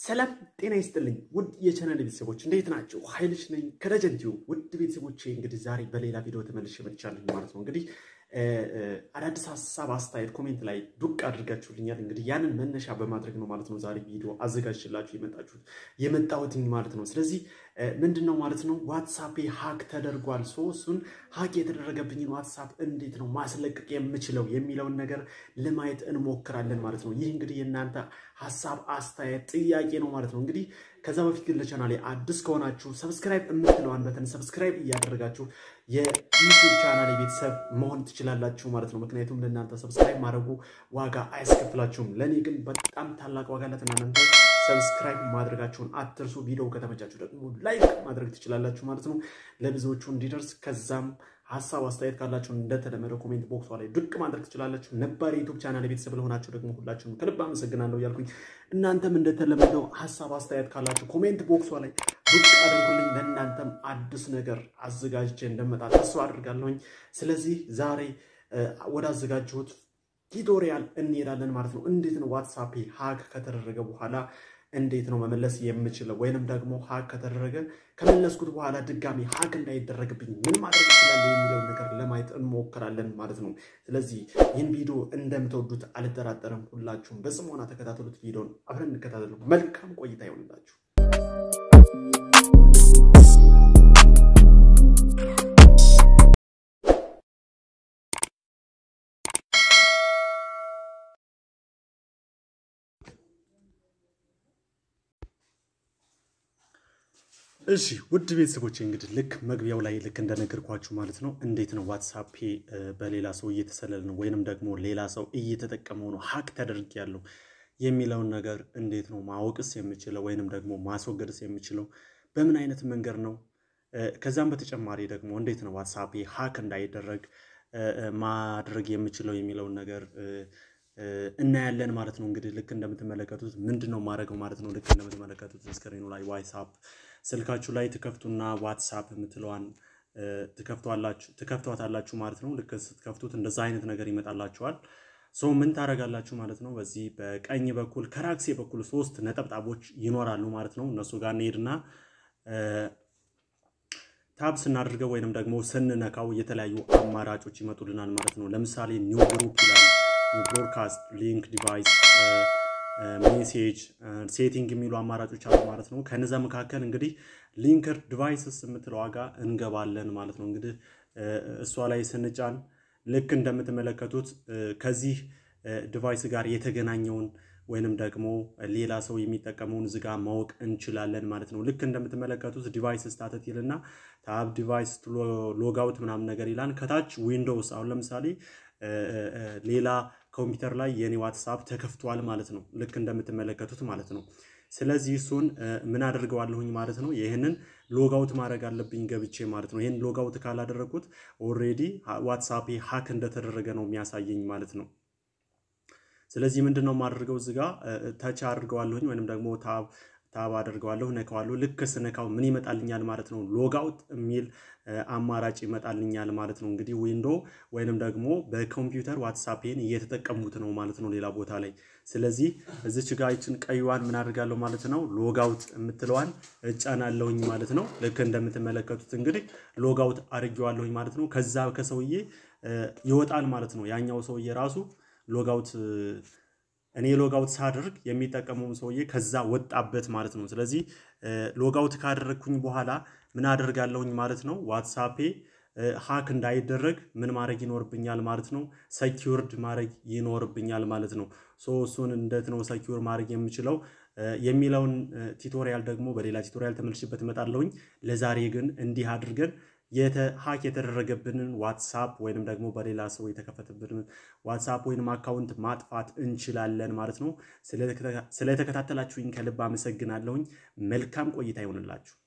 ሰላም ጤና ይስጥልኝ ውድ የቻናል ቤተሰቦች እንዴት ናቸው? ኃይልሽ ነኝ ከደጀንቲው ውድ ቤተሰቦቼ እንግዲህ ዛሬ በሌላ ቪዲዮ ተመልሼ መጥቻለሁ ማለት ነው። እንግዲህ አዳዲስ ሀሳብ አስተያየት ኮሜንት ላይ ዱቅ አድርጋችሁልኛል። እንግዲህ ያንን መነሻ በማድረግ ነው ማለት ነው ዛሬ ቪዲዮ አዘጋጅላችሁ የመጣችሁት የመጣሁትኝ ማለት ነው። ስለዚህ ምንድን ነው ማለት ነው ዋትሳፕ ሀክ ተደርጓል። ሶ እሱን ሀክ የተደረገብኝን ዋትሳፕ እንዴት ነው ማስለቀቅ የምችለው የሚለውን ነገር ለማየት እንሞክራለን ማለት ነው። ይህ እንግዲህ የእናንተ ሀሳብ አስተያየት ጥያቄ ነው ማለት ነው። እንግዲህ ከዛ በፊት ግን ለቻናሌ አዲስ ከሆናችሁ ሰብስክራይብ የምትለዋን በተን ሰብስክራይብ እያደረጋችሁ የዩቲዩብ ቻናሌ ቤተሰብ መሆን ትችላላችሁ ማለት ነው። ምክንያቱም ለእናንተ ሰብስክራይብ ማድረጉ ዋጋ አያስከፍላችሁም። ለእኔ ግን በጣም ታላቅ ዋጋ አላት። እናንተ ሰብስክራይብ ማድረጋችሁን አትርሱ። ቪዲዮ ከተመቻችሁ ደግሞ ላይክ ማድረግ ትችላላችሁ ማለት ነው ለብዙዎቹ እንዲደርስ ከዛም ሀሳብ አስተያየት ካላችሁ እንደተለመደው ኮሜንት ቦክሷ ላይ ድቅ ማድረግ ትችላላችሁ። ነባር የዩቱብ ቻናል ቤተሰብ ለሆናችሁ ደግሞ ሁላችሁም ከልብ አመሰግናለሁ እያልኩኝ እናንተም እንደተለመደው ሀሳብ አስተያየት ካላችሁ ኮሜንት ቦክሷ ላይ ድቅ አድርጉልኝ። ለእናንተም አዲስ ነገር አዘጋጅቼ እንደመጣ ተስፋ አድርጋለሁኝ። ስለዚህ ዛሬ ወደ አዘጋጀሁት ቱቶሪያል እንሄዳለን ማለት ነው። እንዴት ነው ዋትሳፕ ሀክ ከተደረገ በኋላ እንዴት ነው መመለስ የምችለው? ወይንም ደግሞ ሀክ ከተደረገ ከመለስኩት በኋላ ድጋሚ ሀክ እንዳይደረግብኝ ምን ማድረግ ይችላል የሚለውን ነገር ለማየት እንሞክራለን ማለት ነው። ስለዚህ ይህን ቪዲዮ እንደምትወዱት አልጠራጠርም። ሁላችሁም በጽሞና ተከታተሉት። ቪዲዮን አብረን እንከታተሉ። መልካም ቆይታ ይሆንላችሁ። እሺ ውድ ቤተሰቦች እንግዲህ ልክ መግቢያው ላይ ልክ እንደነገርኳችሁ ማለት ነው እንዴት ነው ዋትሳፕ በሌላ ሰው እየተሰለለ ነው ወይንም ደግሞ ሌላ ሰው እየተጠቀመው ነው ሀክ ተደርግ ያለው የሚለውን ነገር እንዴት ነው ማወቅስ የምችለው ወይንም ደግሞ ማስወገድስ የምችለው በምን አይነት መንገድ ነው? ከዛም በተጨማሪ ደግሞ እንዴት ነው ዋትሳፕ ሀክ እንዳይደረግ ማድረግ የምችለው የሚለውን ነገር እናያለን ማለት ነው። እንግዲህ ልክ እንደምትመለከቱት ምንድን ነው ማድረገው ማለት ነው። ልክ እንደምትመለከቱት ስክሪኑ ላይ ዋትሳፕ ስልካችሁ ላይ ትከፍቱና ዋትሳፕ የምትለዋን ትከፍቷታላችሁ ማለት ነው። ልክ ስትከፍቱት እንደዛ አይነት ነገር ይመጣላችኋል። ሶ ምን ታደርጋላችሁ ማለት ነው። በዚህ በቀኝ በኩል ከራክሴ በኩል ሶስት ነጠብጣቦች ይኖራሉ ማለት ነው። እነሱ ጋር እንሄድና ታብ ስናደርገው ወይንም ደግሞ ስንነካው የተለያዩ አማራጮች ይመጡልናል ማለት ነው። ለምሳሌ ኒው ግሩፕ ይላል ብሮድካስት ሊንክ ዲቫይስ ሜሴጅ ሴቲንግ የሚሉ አማራጮች አሉ ማለት ነው። ከነዛ መካከል እንግዲህ ሊንክድ ዲቫይስስ የምትለው ዋጋ እንገባለን ማለት ነው። እንግዲህ እሷ ላይ ስንጫን ልክ እንደምትመለከቱት ከዚህ ዲቫይስ ጋር የተገናኘውን ወይንም ደግሞ ሌላ ሰው የሚጠቀመውን ዝጋ ማወቅ እንችላለን ማለት ነው። ልክ እንደምትመለከቱት ዲቫይስ ስታተት ይልና ታብ ዲቫይስ ሎጋውት ምናምን ነገር ይላል። ከታች ዊንዶውስ አሁን ለምሳሌ ሌላ ኮምፒውተር ላይ የኔ ዋትሳፕ ተከፍቷል ማለት ነው። ልክ እንደምትመለከቱት ማለት ነው። ስለዚህ እሱን ምን አደርገዋለሁኝ ማለት ነው። ይህንን ሎጋውት ማድረግ አለብኝ ገብቼ ማለት ነው። ይህን ሎጋውት ካላደረግኩት ኦልሬዲ ዋትሳፕ ሀክ እንደተደረገ ነው የሚያሳየኝ ማለት ነው። ስለዚህ ምንድን ነው የማደርገው እዚህ ጋር ተች አድርገዋለሁኝ ወይንም ደግሞ ታብ ታብ አደርገዋለሁ ነካዋለሁ። ልክ ስነካው ምን ይመጣልኛል ማለት ነው? ሎጋውት የሚል አማራጭ ይመጣልኛል ማለት ነው። እንግዲህ ዊንዶ ወይንም ደግሞ በኮምፒውተር ዋትሳፕን እየተጠቀሙት ነው ማለት ነው ሌላ ቦታ ላይ። ስለዚህ እዚች ጋ ይችን ቀይዋን ምን አድርጋለሁ ማለት ነው ሎጋውት የምትለዋን እጫናለሁኝ ማለት ነው። ልክ እንደምትመለከቱት እንግዲህ ሎጋውት አድርጌዋለሁኝ ማለት ነው። ከዛ ከሰውዬ ይወጣል ማለት ነው። ያኛው ሰውዬ ራሱ ሎጋውት እኔ ሎጋውት ሳደርግ የሚጠቀመውን ሰውዬ ከዛ ወጣበት ማለት ነው። ስለዚህ ሎጋውት ካደረግኩኝ በኋላ ምን አደርጋለሁኝ ማለት ነው ዋትሳፔ ሀክ እንዳይደረግ ምን ማድረግ ይኖርብኛል ማለት ነው። ሰኪውርድ ማድረግ ይኖርብኛል ማለት ነው። ሶ እሱን እንዴት ነው ሰኪውር ማድረግ የምችለው የሚለውን ቲቶሪያል ደግሞ በሌላ ቲቶሪያል ተመልሼበት እመጣለሁኝ። ለዛሬ ግን እንዲህ አድርገን ሀክ የተደረገብንን ዋትሳፕ ወይንም ደግሞ በሌላ ሰው የተከፈተብንን ዋትሳፕ ወይንም አካውንት ማጥፋት እንችላለን ማለት ነው። ስለተከታተላችሁኝ ከልብ አመሰግናለሁኝ። መልካም ቆይታ ይሆንላችሁ።